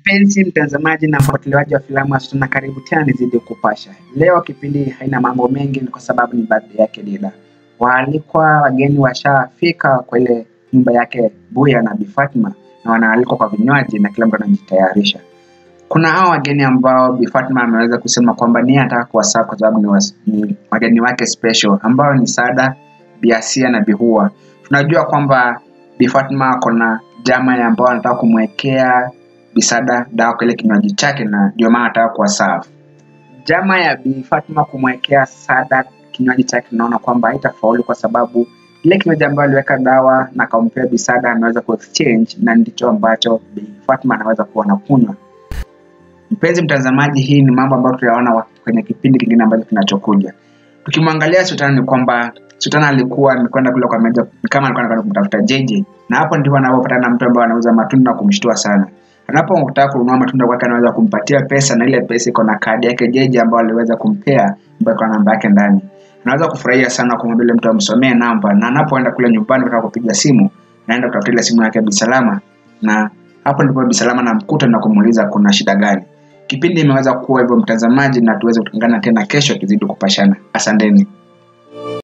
Mpenzi mtazamaji na mfuatiliaji wa filamu ya Sultana, karibu tena nizidi kupasha. Leo kipindi haina mambo mengi, ni kwa sababu ni birthday yake Dida. Waalikwa wageni washafika kwa ile nyumba yake Buya na Bi Fatma, na wanaalikwa kwa vinywaji na kila mtu anajitayarisha. Kuna hao wageni ambao Bi Fatma ameweza kusema kwamba ni anataka kuwasaa kwa sababu ni, was, ni wageni wake special ambao ni Sada, Bi Asia na Bi Hua. Tunajua kwamba Bi Fatma ako na jama ya ambao anataka kumwekea Bisada dawa kwa ile kinywaji chake na ndio maana anataka kuwa serve. Jama ya Bi Fatma kumwekea Sada kinywaji chake, tunaona kwamba haitafaulu kwa sababu ile kinywaji ambayo aliweka dawa na akampea Bisada ameweza ku exchange na ndicho ambacho Bi Fatma anaweza kuwa anakunywa. Mpenzi mtazamaji, hii ni mambo ambayo tutayaona kwenye kipindi kingine ambacho kinachokuja. Tukimwangalia Sultana ni kwamba Sultana alikuwa amekwenda kule kwa meja kama alikuwa anakwenda kumtafuta JJ, na hapo ndipo anapopatana na mtu ambaye anauza matunda na kumshtua sana. Anapotaka kununua matunda kwake, anaweza kumpatia pesa, na ile pesa iko na kadi yake JJ ambayo aliweza kumpea, ambayo iko na namba yake ndani. Anaweza kufurahia sana kumwambia yule mtu amsomee namba, na anapoenda kule nyumbani kutaka kupiga simu, naenda kutafuta ile simu yake Bisalama, na hapo ndipo Bisalama namkuta na kumuuliza kuna shida gani. Kipindi imeweza kuwa hivyo mtazamaji, na tuweze kutungana tena kesho tuzidi kupashana. Asanteni.